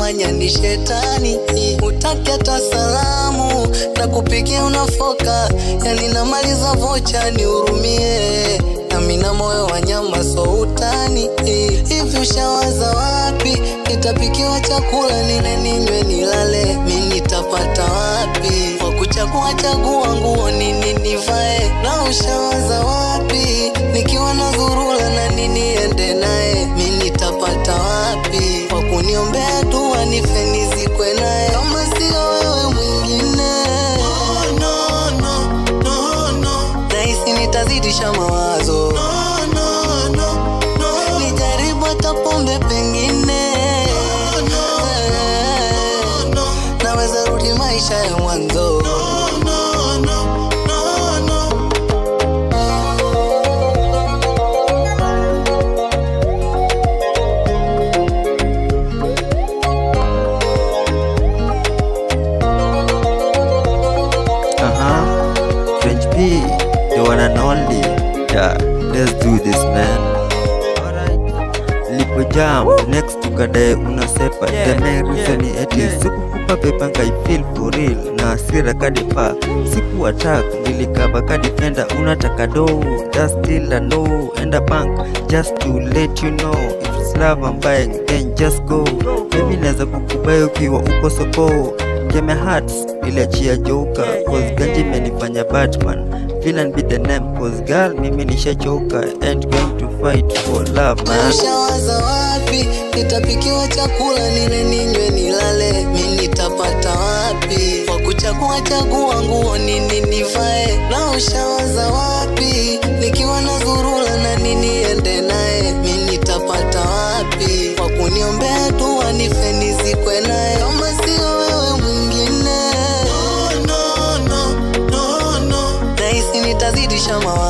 unayefanya ni shetani utaki hata salamu na kupigia unafoka yani namaliza vocha nihurumie nami na moyo wa nyama so utani hivi ushawaza wapi nitapikiwa chakula nile ninywe nilale mi nitapata wapi kwa kuchagua chagua nguo nini nivae na ushawaza wapi nikiwa na dhurula na nini ende naye mi nitapata wapi kwa kuniombea dua nife nizikwe naye kama sio wewe mwingine no, no, no, no, no. nahisi nitazidisha mawazo no, no, no, no. nijaribu hata pombe pengine no, no, no. naweza rudi maisha ya mwanzo no, no, no, no, no. Uh-huh. French P, the one and only. Yeah, let's do this man. Alright. Lipo jam, next tukadae unasepa. The main reason ni eti sikukupa pepa ngai feel for real. Na hasira kadipa, siku attack, nilikaba kadifenda unataka do. That's still a no, and a bank, just to let you know. If it's love I'm buying, then just go. Mimi naweza kukubai ukiwa uko soko. Game hearts niliachia joka cause ganji imenifanya batman villain be the name cause girl mimi nishachoka ain't going to fight for love man ushawaza wapi nitapikiwa chakula nile ninywe nilale mi nitapata wapi kwa kuchagua chagua nguo nini nivae na ushawaza wapi nikiwa na dhurula na nini ende naye mi nitapata wapi kwa kuniombea dua nife nizikwe naye kama sio wewe mwingine no, no, no, no, no. nahisi nitazidisha mawazo